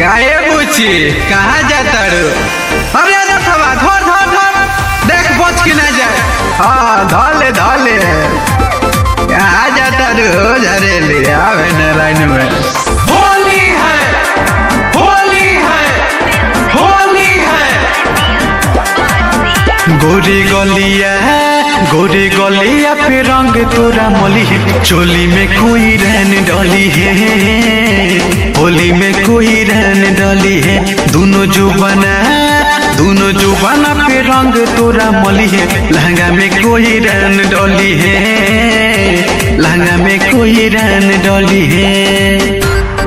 काहे बुची कहाँ जाता रू अरे रखवा धर धर धर देख बच के ना जाए हाँ धले धले कहाँ जाता रू झरेली आवे न लाइन में होली है होली है होली है गोरी गलिया गोरी गलिया पे रंग तोरा मली है चोली में कोई रहन डली है होली में कोई रहन डली है दोनों जो बना दोनों जो बना पे रंग तोरा मली है लहंगा में कोई रहन डली है लहंगा में कोई रहन डली है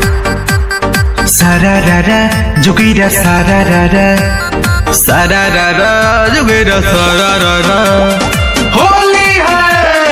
सारा रारा जुगीरा सारा रारा सारा रारा जुगीरा सारा रारा होली है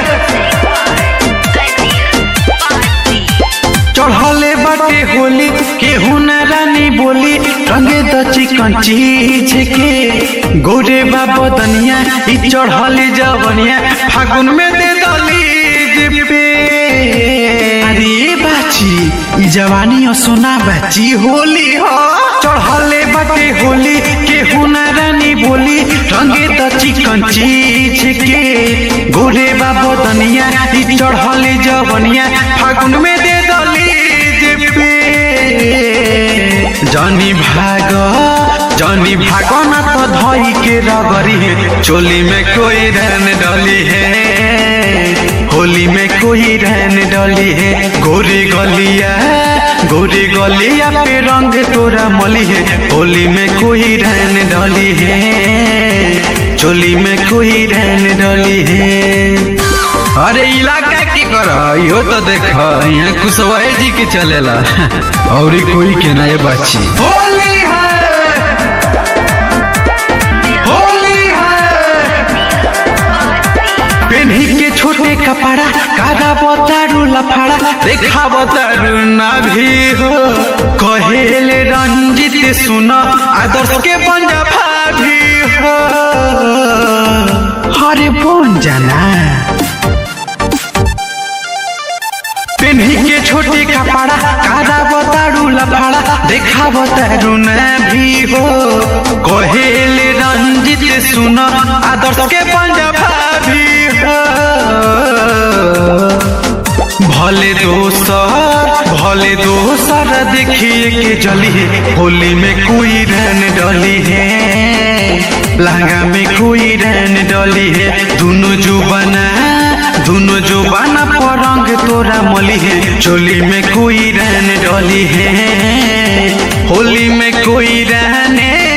चढ़ले बाटे होली केहू न रानी बोली रंगे द चिकन चीज के गोरे बाबा दनिया ई चढ़ले जवनिया फागुन में दे दली पे अरे बाची ई जवानी और सोना बाची होली हो चढ़ले बाटे होली केहू न रानी बोली रंगे द चिकन चीज के गोरे बाबा दनिया ई चढ़ले जवनिया फागुन में दे दली पे जनी भाग जनी भाग न तो धई के रगरी है चोली में कोई रहन डली है होली में कोई रहन डली है गोरी गलिया गोरी गलिया पे रंग तोरा मली है होली में कोई रहन डली है चोली में कोई रहन डली है अरे इलाका की कर यो तो देख यहाँ कुशवाहा जी के चलेला और कोई के ना ये बाची होली है होली है पेन्ही के छोटे कपड़ा कादा बतारू लफड़ा देखा बतारू ना भी हो कहेले रंजित सुन आदर्श के पंजा भाभी हो अरे बन जाना पेन्ही के छोटे कपड़ा कादा बतारू लफड़ा देखा बतारू न भी हो कहेले रंजित सुन आदर्श के पंजाबा भी हो भले दोसर भले दोसर देखिए के जली है होली में कोई रहन डली है लहंगा में कोई रहन डली है दोनों जो बना दोनों जो बना परंग तोरा मली है चोली में कोई रहन डली है होली में कोई रहने